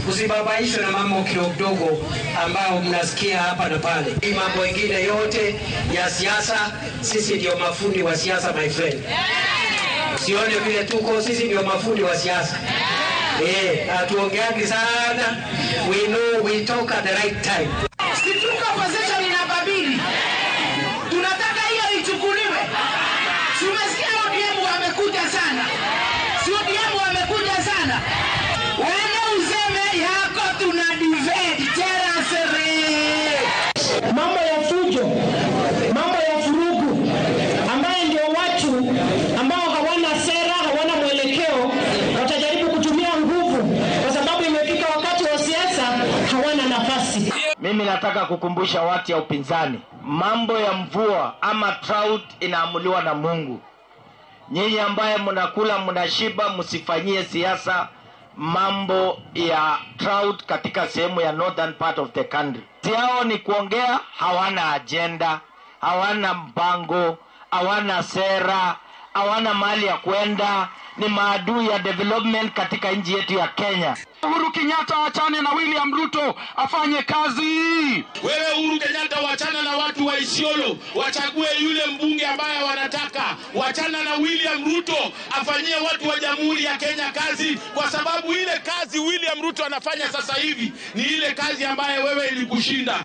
usibabaishwe na mambo kidogo kidogo ambayo mnasikia hapa na pale. Hii mambo mengine yote ya siasa, sisi ndio mafundi wa siasa, my friend. Usione vile tuko, sisi ndio mafundi wa siasa. Eh, hatuongeagi sana. We know we talk at the right time. Situka opposition inababili, tunataka hiyo ichukuliwe. Si umesikia ODM wamekuja sana, si ODM wamekuja sana. Wende useme yako tuna divide terasere. mambo ya fujo, mambo ya furugu, ambaye ndio watu ambao hawana sera, hawana mwelekeo, watajaribu kutumia nguvu, kwa sababu imefika wakati wa siasa, hawana nafasi. Mimi nataka kukumbusha watu ya upinzani, mambo ya mvua ama drought inaamuliwa na Mungu. Nyinyi ambaye mnakula mnashiba, msifanyie siasa mambo ya drought katika sehemu ya northern part of the country. Yao ni kuongea, hawana ajenda, hawana mpango, hawana sera, hawana mahali ya kwenda, ni maadui ya development katika nchi yetu ya Kenya. Uhuru Kenyatta achane na William Ruto afanye kazi. Wewe Uhuru Kenyatta, wachana na watu wa Isiolo, wachague yule mbunge ambaye wanataka. Wachana na William Ruto, afanyie watu wa Jamhuri ya Kenya kazi, kwa sababu ile kazi William Ruto anafanya sasa hivi ni ile kazi ambaye wewe ilikushinda.